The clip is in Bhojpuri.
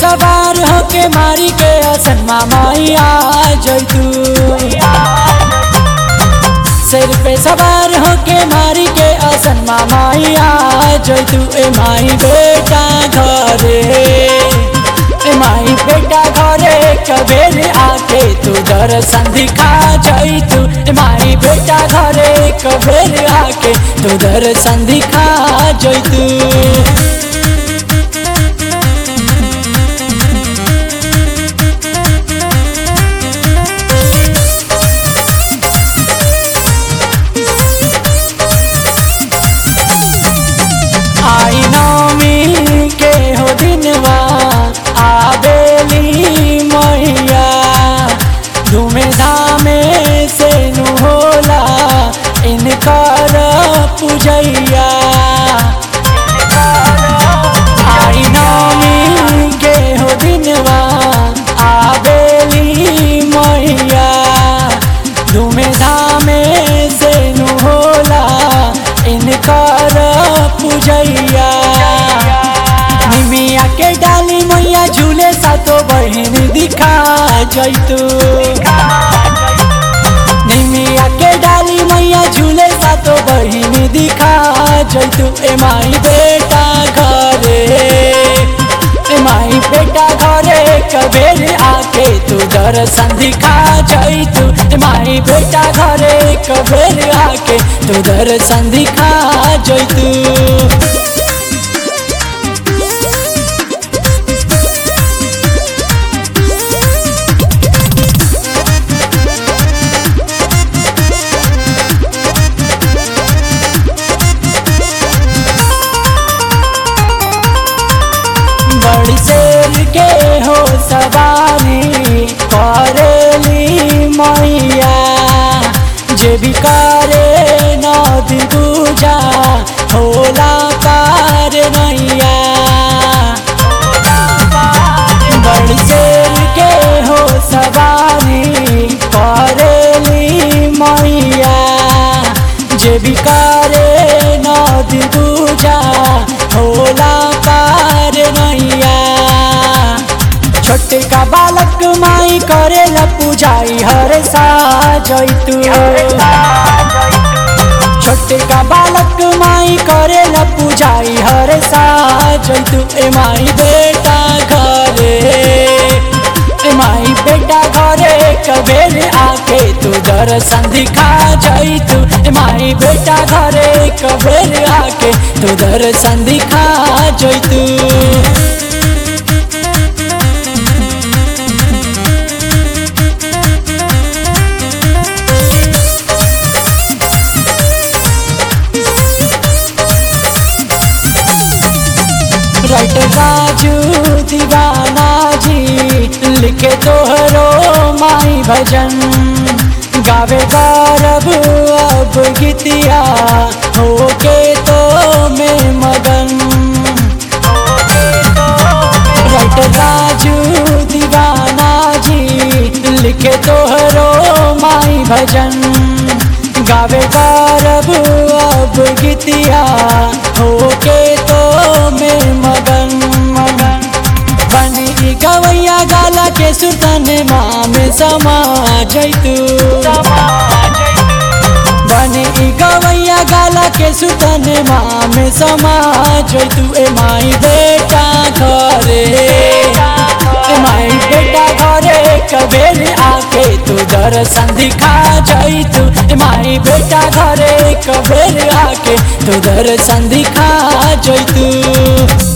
सवार होके मारी के असन मामाई आ जैतू सिर पे सवार होके मारी के असन मामाई आ जैतू ए माई बेटा घरे ए माई बेटा घरे कबेर आके तू दर्शन दिखा जैतू ए माई बेटा घरे कबेर आके तू दर्शन दिखा जैतू आई नौमी के हो दिनवा आबेली मैया धूमे धामे से नु होला इनकर पूजैया आई नौमी के हो दिनवा आबेली मैया धूमे धामे से नु होला इनकर पूजैया निमिया के डाली मैया झूले सातो बहन दिखा जैतू निमिया के डाली मैया झूले सातो बहन दिखा जैतू ए माई बेटा घरे ए माई बेटा घरे कबेर आके तू दर्शन दिखा जैतू ए माई बेटा घरे कबेर आके तू दर्शन दिखा जैतू बड़ी शेर के हो सवारी करेली मैया जे भी करे नदी पूजा होला पार नैया बड़ी शेर के हो सवारी करेली मैया जे भी करे नदी पूजा होला पार नैया छोटे का बालक माई करेला पूजाई हर सा जैतू छोटे का बालक माई करेला पूजाई हर सा जैतू ए माई बेटा घरे ए माई बेटा घरे कबेर आके तू दर्शन दिखा जैतू ए माई बेटा घरे कबेर आके तू दर्शन दिखा जैतू राइटर राजू दीवाना जी लिखे तोहरो माई भजन गावे गौरव अब गीतिया होके तो में मगन राइटर राजू दीवाना जी लिखे तोहरो माई भजन गावे गौरव अब गीतिया होके तो में मगन मगन बनी गवैया गाला के सुतन माँ में समा जैतू बनी गवैया गाला के सुतन माँ में समा जैतू ए माई बेटा घरे ए माई बेटा घरे कबेर आके तू दर्शन दिखा जैतू ए माई बेटा घरे कबेर आके तू दर्शन दिखा जैतू